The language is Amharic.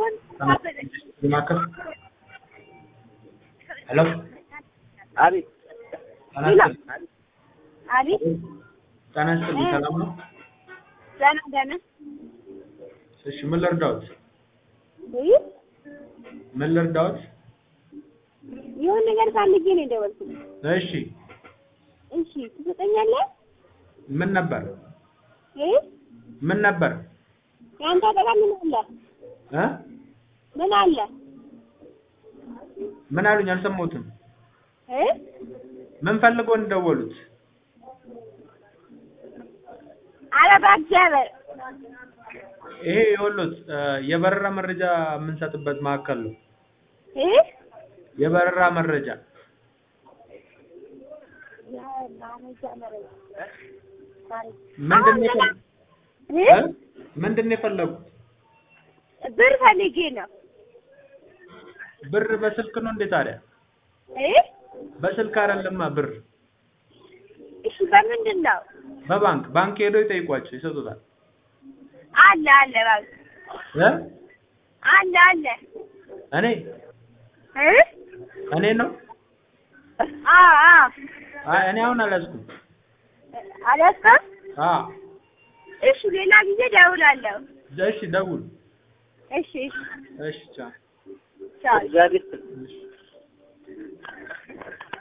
ማዕከል ሄሎ አቤት ጤና ይስጥልኝ። አቤት ጤና ይስጥልኝ። ሰላም ነው? ደህና ደህና እሺ ምን ልርዳዎት? ውይ ምን ልርዳዎት? የሆነ ነገር ፈልጌ ነው የደወልኩት። እሺ እሺ ትሰጠኛለህ? ምን ነበር? እ ምን ነበር? ያንተ አጠቃ ምን አለ? እ ምን አለ? ምን አሉኝ? አልሰማሁትም። እ ምን ፈልገው እንደደወሉት? ኧረ በእግዚአብሔር ይሄ የወሎት የበረራ መረጃ የምንሰጥበት ማዕከል ነው። እ የበረራ መረጃ ምንድን ነው የፈለ- እ እ? ምንድን ነው የፈለጉት? ብር ፈልጌ ነው። ብር በስልክ ነው እንዴ ታዲያ? እ በስልክ አይደለማ ብር እሺ በምንድን ነው? በባንክ ባንክ ሄዶ ይጠይቋቸው ይሰጡታል። አለ አለ ባንክ እ? አለ አለ እኔ እ እኔ ነው? አ አ አይ እኔ አሁን አልያዝኩም። አላስከም አ እሺ ሌላ ጊዜ ደውላለሁ። እሺ ደውል። እሺ እሺ እሺ ቻው። ቻው እግዚአብሔር እሺ